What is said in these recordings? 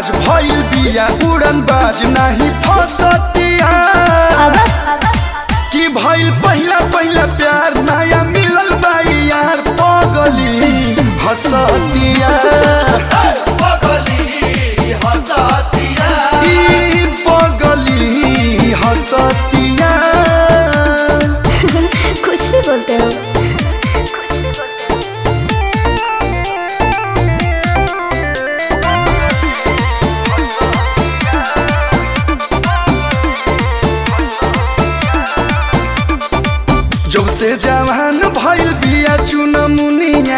आज भइल बिया उड़न बाज नाही फसतिया कि भइल पहिला पहिला प्यार नया मिलल बाई यार पगली हसतिया ई पगली हसतिया कुछ भी बोलते हो जब से जवान भइल बिया चुनमुनिया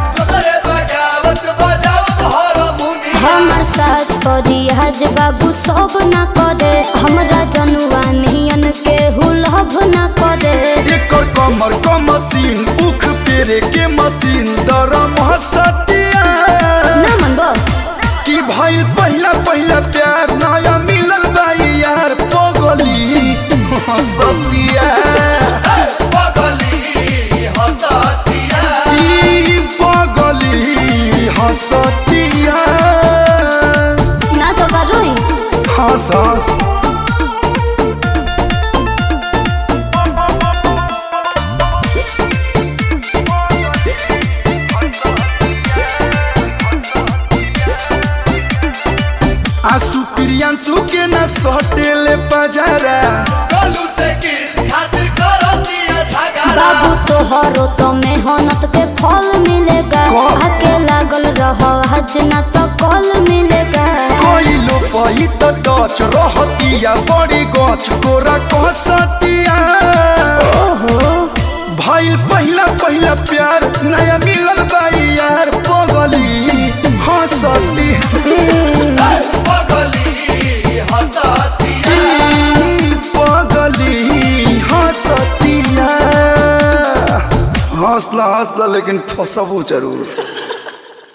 हमर साज परी हज बाबू सब न करे हमरा जनुआ नियन के हुलभ न करे एकर कमर क मशीन उख पेरे के मशीन दरम हसतिया ना मनबो कि भइल पहिला पहिला प्यार नया मिलल बाई यार पगली हसतिया ई पगली हसतिया ना तो करोई हंस हंस आंसू प्रियांशु के न सटेले पजारा बाबू तोहरो तो मेहनत के फल मिलेगा कौन? आके लागल रहो हज न तो कल मिलेगा कोइलो पही त डच रहतिया बड़ी गछ कोरा कहसतिया ओहो भइल पहिला पहिला प्यार नया मिलल बाई यार पगली हंसती ई पगली हंसतिया हंसला हंसला लेकिन फसबो जरूर